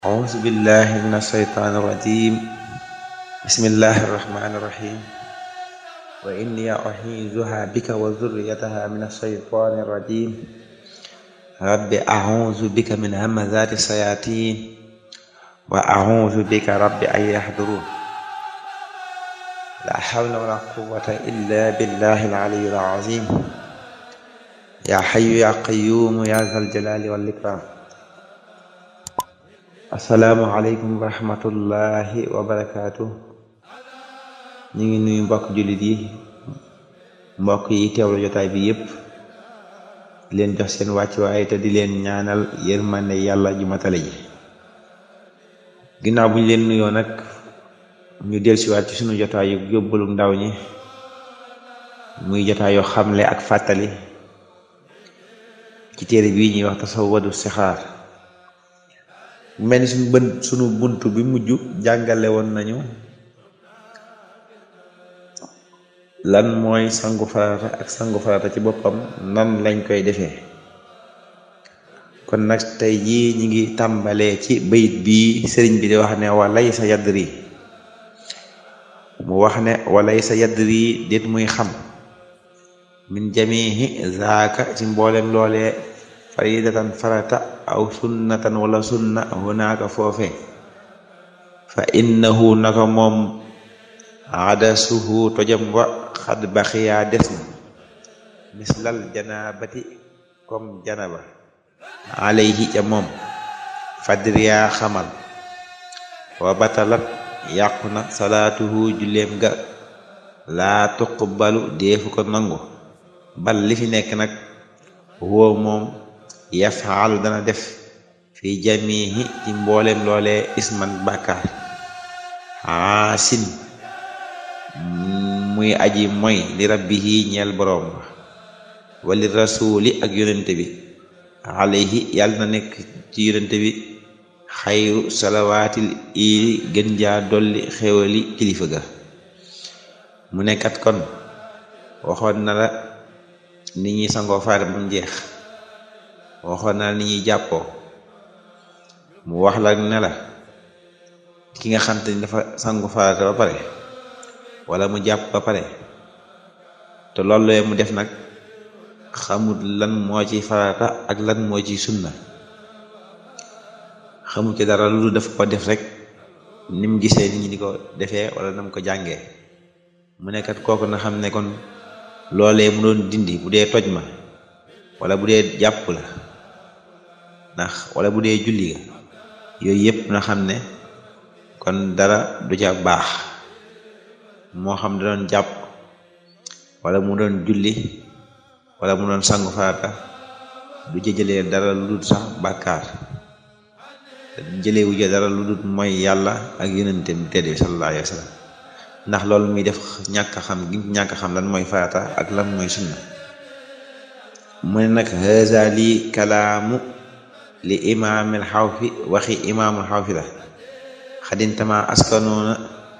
أعوذ بالله من الشيطان الرجيم بسم الله الرحمن الرحيم وإني أعيذها بك وذريتها من الشيطان الرجيم رب أعوذ بك من همزات الشياطين وأعوذ بك رب أن يحضرون لا حول ولا قوة إلا بالله العلي العظيم يا حي يا قيوم يا ذا الجلال والإكرام asalaamualeykum wa rahmatullahi wa barakaatu ñu ngi nuyu mbokk jullit yi mbokk yi teewlu jotaay bi yépp di leen jox seen wàccuwaay te di leen ñaanal yërmande yàlla ju matale ji ginnaaw bu ñu leen nuyoo nag ñu dellusiwaat ci sunu jotaay yu yóbbalu ndaw ñi muy jotaay yoo xamle ak fàttali ci téere bii ñuy wax tasawwadu sixaar mel ni suñu bën suñu bunt bi mujj jàngale woon nañu lan mooy sangu farata ak sangu farata ci boppam nan lañ koy defee kon nag tey jii ñi ngi tàmbalee ci bayit bii sëriñ bi di wax ne walay sa yadri mu wax ne walay sa yadri déet muy xam min jamihi zaaka ci mboolem loolee faridatan farata aw sunnatan wala sunna hunaaka foofe fa innahu naka moom adasuhu tojam wa xad baxiyaa des na mislal janabati comme janaba alayhi ca moom fadriyaa xamal wa batalat yàqu na salaatuhu julleem ga laa tuqbalu deefu ko nangu bal li fi nekk nag woo moom yafaalu dana def fi jamihi ci mboolem loolee isman bàkkaar aasin muy aji moy li rabbihi ñeel boroom ba wali rasuli ak yonente bi alayhi yàlla na nekk ci yonente bi xayru salawaatil ili gën jaa dolli xewali kilifa ga mu nekkat kon waxoon na la nit ñi sangoo faare ba mu jeex waxoon na ni ñuy jàppoo mu wax la ne la ki nga xam te ni dafa sangu farata ba pare wala mu jàpp ba pare te loolu mu def nag xamut lan moo ci farata ak lan moo ci sunna xamut ci dara lu def ko def rek ni mu gisee nit ñi di ko defee wala nam ko jàngee mu nekkat kooku na xam ne kon loolee mu doon dindi bu dee toj ma wala bu dee jàpp la ndax wala bu dee julli ga yooyu yëpp na xam ne kon dara du ca baax moo xam da doon jàpp wala mu doon julli wala mu doon sangu farata du ca jëlee dara lu dul sax bàkkaar jëlee wu ca dara lu dul mooy yàlla ak yonente bi tedd bi sallallahu alayhi wa sallam ndax loolu muy def ñàkk xam gi ñàkk xam lan mooy farata ak lan mooy sunna mu ne nag haza lii kalaamu li imaamil xawfi waxi imaamul xawfi la xadintama askanoona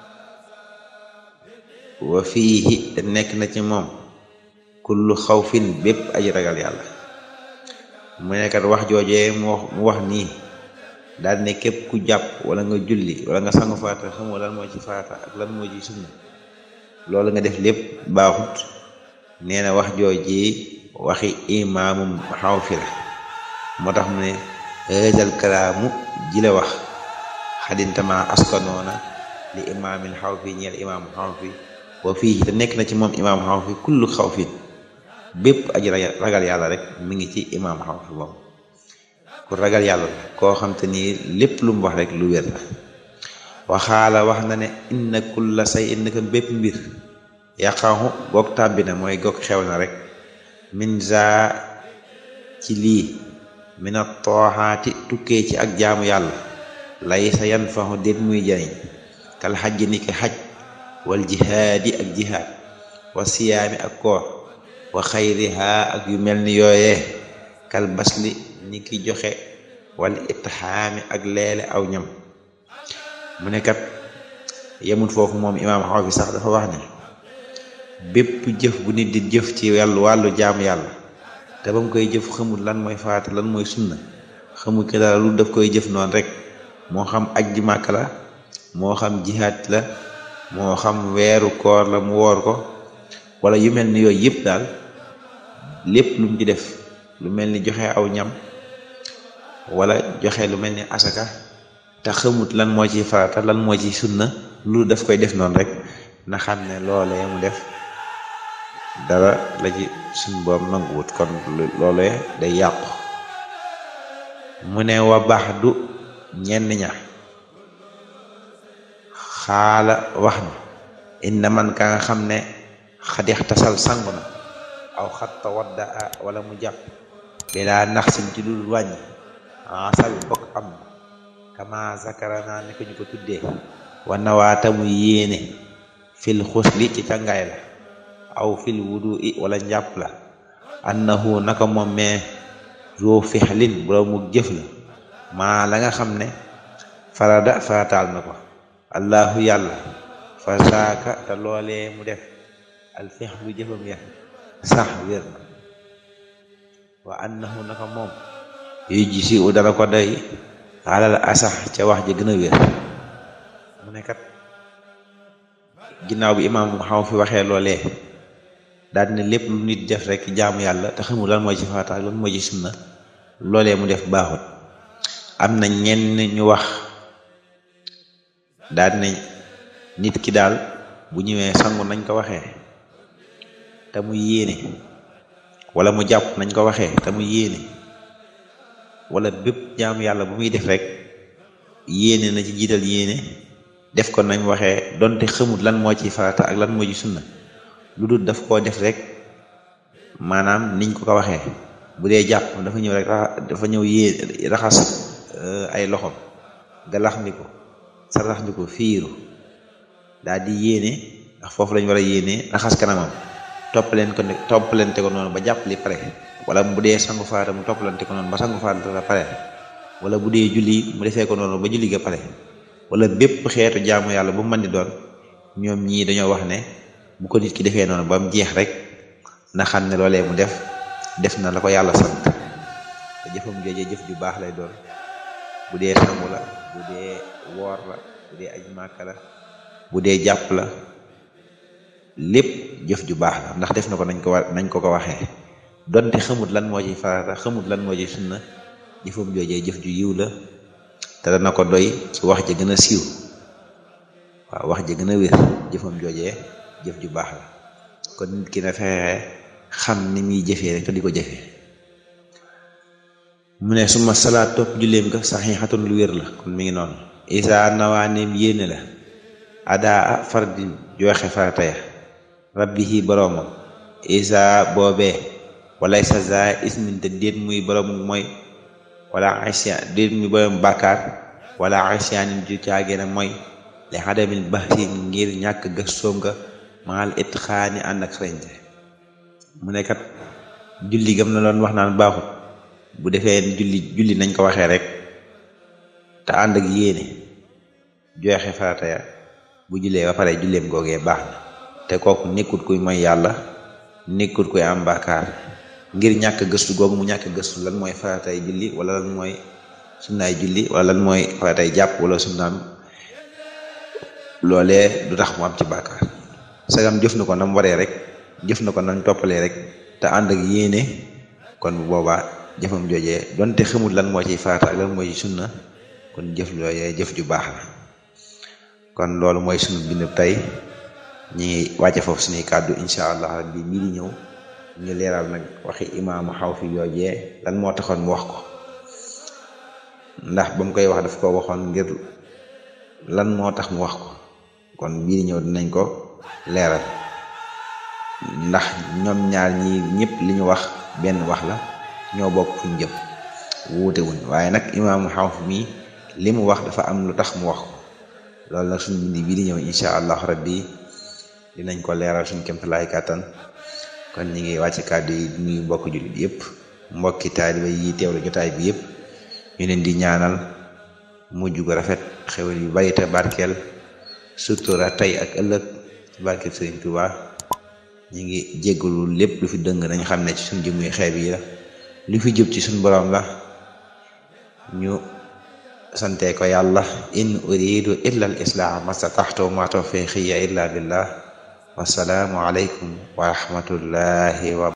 wa fiihi te nekk na ci moom kullu xawfin bépp aji ragal yàlla mu nekkat wax joojee mu wax mu wax nii daal ne képp ku jàpp wala nga julli wala nga sangu faata xamoo lan moo ci faata ak lan moo ci sunna loolu nga def lépp baaxut nee na wax joojee waxi imaamum xawfi la moo tax mu ne hëzal kalaamu ji la wax xadintama askanoona li imaamil xawfi ñeel imaam xawfi wa fii te nekk na ci moom imaam xawfi kullu xawfin bépp aji ragal yàlla rek mi ngi ci imaam xawfi moom ku ragal yàlla la koo xam te ni lépp lu mu wax rek lu wér la waxaala wax na ne inna kulla say innaka bépp mbir yaqaxu goog tàbbi na mooy goog xew na rek min za ci lii mina tooxaati tukkee ci ak jaamu yàlla lay sa yan faxu déet muy jariñ kal xajj ni ki xaj wal jihaadi ak jihaad wa siyaami ak koor wa xayriha ak yu mel ni yooyee kal basli ni ki joxe wala itxaami ak leele aw ñam mu ne kat yemul foofu moom imaam xaw fi sax dafa wax ne bépp jëf bu nit di jëf ci wàllu wàllu jaamu yàlla te ba mu koy jëf xamul lan mooy faata lan mooy sunna xamul ki dara lu daf koy jëf noonu rek moo xam aj ji màkk la moo xam jihaat la moo xam weeru koor la mu woor ko wala yu mel ni yooyu yëpp daal lépp lu mu ci def lu mel ni joxe aw ñam wala joxe lu mel ni asaka te xamut lan moo ci farata lan moo ci sunna lu daf koy def noonu rek na xam ne loolee mu def dara la ci suñ boom nanguwut kon loolee day yàqu mu ne wa baax du ñenn ña xaala wax na inna man ka nga xam ne xadix tasal sangu na aw xatta wadda a wala mu jàpp bilaa nax sin ci dul wàññi asal bokk am kama zakarana ni ko ñu ko tuddee wa nawaata mu yéene fil xusli ci càngaay la aw fil wudu i wala njàpp la annahu naka moom mee zoo fixlin boroomu jëf la maa la nga xam ne farada farataal na ko allahu yàlla fa saaka te loolee mu def al fixlu jëfam ya sax wér na wa annahu naka moom yu ji si u dana ko doy alal asax ca wax ji gën a wér mu ne kat ginnaaw bi imaam xaw fi waxee loolee daal ne lépp lu nit def rek jaamu yàlla te xamul lan mooy ci farata lan mooy ci sunna loolee mu def baaxut am na ñenn ñu wax daal ne nit ki daal bu ñëwee sangu nañ ko waxee te mu yéene wala mu jàpp nañ ko waxee te mu yéene wala bépp jaamu yàlla bu muy def rek yéene na ci jiital yéene def ko nañ waxee donte xamut lan moo ci farata ak lan moo ci sunna lu dul daf koo def rek maanaam niñ ko ko waxee bu dee jàpp dafa ñëw rek dafa ñëw yée raxas ay loxom galax ndiko sarax ndiko fiiru daal di yéene ndax foofu lañ war a yéene raxas kanamam toppaleen ko toppalante ko noonu ba jàpp li pare wala bu dee sangu faata mu toppalante ko noonu ba sangu faata la pare wala bu dee julli mu defee ko noonu ba julli ga pare wala bépp xeetu jaamu yàlla bu mën di doon ñoom ñii dañoo wax ne bu ko nit ki defee noonu ba mu jeex rek na xam ne loolee mu def def na la ko yàlla sant te jëfam joojee jëf ju baax lay doon bu dee sangu la bu dee woor la bu dee aj màkka la bu dee jàpp la lépp jëf ju baax la ndax def na ko nañ ko war nañ ko ko waxee donte xamut lan moo ci farata xamut lan moo ci sunna jëfam joojee jëf ju yiw la te dana ko doy ci wax ja gën a siiw waaw wax ja gën a wér jëfam joojee jëf ju baax la kon nit ki na fexe xam ni muy jëfee rek te di ko jëfee mu ne suma salaat topp julleem ga saxiixatun lu wér la kon mi ngi noonu isa nawaaneem yéene la adaa fardin joxe farata ya rabbihi boroomam isa boobee walay sa za ismin te déet muy boroom mooy wala asyan déet muy boroom bàkkaar wala asyaanin ju caagéena mooy li xadamil baxsi ngir ñàkk gëstoom nga maal it xaani ànd ak xarañte mu ne kat julli gam na doon wax naan baaxut bu defee julli julli nañ ko waxee rek te ànd ak yéene joxe farata ya bu jullee ba pare julleem googee baax na te kooku nekkut kuy mooy yàlla nekkut kuy am bàkkaar ngir ñàkk gëstu googu mu ñàkk gëstu lan mooy faratay julli wala lan mooy sunnaay julli wala lan mooy faratay jàpp wala sunnaam loolee du tax mu am ci bàkkaar sagam jëf na ko nam waree rek jëf na ko nam toppalee rek te ànd ak yéene kon bu boobaa jëfam joojee donte xamul lan moo ciy farata ak lan moo ci sunna kon jëf looyee jëf ju baax la kon loolu mooy sunu bind tey ñi ngi wàcce foofu suñuy kàddu incha allah rabbi bii di ñëw ñu leeral nag waxi imaamu xaw fi yoojee lan moo taxoon mu wax ko ndax ba mu koy wax daf ko waxoon ngir lan moo tax mu wax ko kon bii di ñëw dinañ ko leeral ndax ñoom ñaar ñi ñëpp li ñu wax benn wax la ñoo bokk fuñ jëm wuute wuñ waaye nag imaamu xaw fi mii li mu wax dafa am lu tax mu wax ko loolu nag suñu bindi bii di ñëw incha allah rabbi dinañ ko leeral suñ kémtalaay kàttan kon ñi ngi wàcc kàddu yi nuyu mbokk jullit yëpp mbokki taaliba yi teewlu jotaay bi yëpp ñu leen di ñaanal mujj gu rafet xewal yu bari te barkeel sutura tey ak ëllëg barkeel sëriñ Tuuba ñi ngi jéggalu lépp lu fi dëng nañ xam ne ci suñ jëmuy xeeb yi la lu fi jub ci suñ borom la ñu sante ko yàlla in uridu illa al islaah mastataxtu ma tawfiqiya illa billah wasalaamu aleykum wa rahmatullahi wa